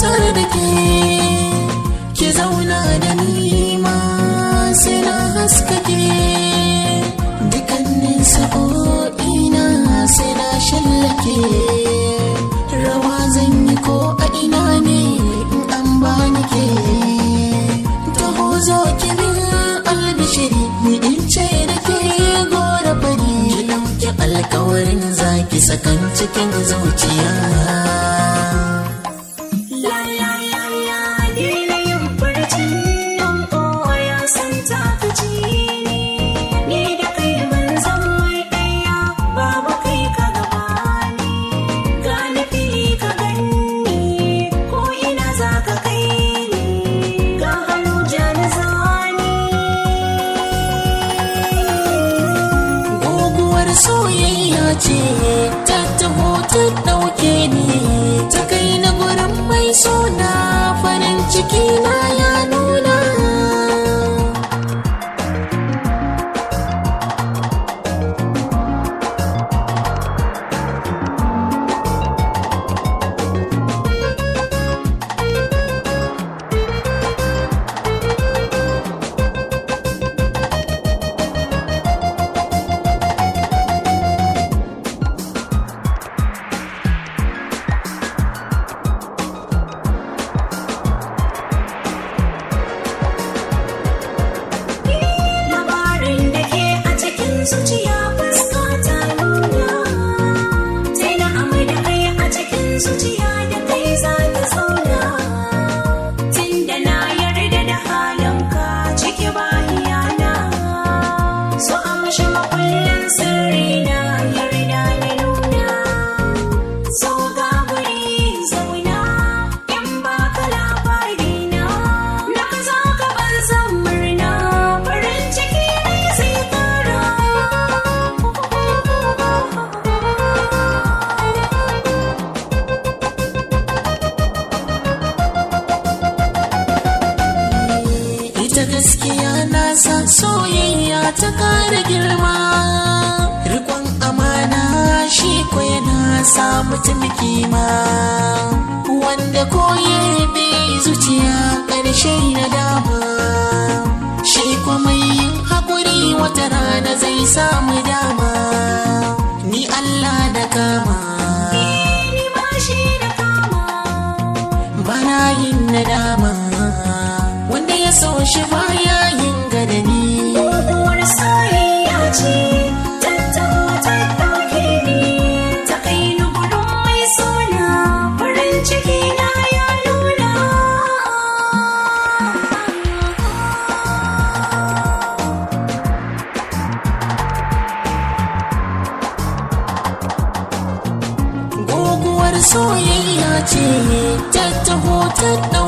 tare da ke ki zauna da ni ma sai na haskake dukkanin sa'o'ina sai na shallake rawa zan yi ko a ina ne in an bani ke taho zo ki min albishiri ni in ce da ke gora fari ki ɗauki alkawarin zaki sakan cikin zuciya La la la la daina yin furcin nan kowa ya san takaci ne Ni da kai mun zama ɗaya babu kai ka gaba ne Ga nufi ka ganni ko ina za ka kai ni Ga hannu jani zani Guguwar soyayya ce ta taho ta ɗauke ni ta kai na gurin mai suna farin ciki na ya nuna. Labarin da ke a cikin zuciya fuska ta nuna Sai na amai da kai a cikin zuciya da kai za ta zauna Tunda na yarda da halinka ciki ba iyana So amshi makullin sirri na yarda na nuna So ga guri zauna in baka labari na Na ka za ka ban san murna farin ciki ne zai kara Ita gaskiya na sa soyayya ta kara girma. Rikon amana shi ko yana sa mutum kima. Wanda koye bi zuciya ƙarshe na dama. Shi kwa mai yin haƙuri wata rana zai samu dama. Ni Allah da kama. Ni ma shi da kama bana yin nadama wanda ya so shi baya yin gadani Uwar soyayya ce tattaho ta ɗauke ni ta kai ni gudun mai suna farin ciki na ya nuna guguwar soyayya ce ta taho ta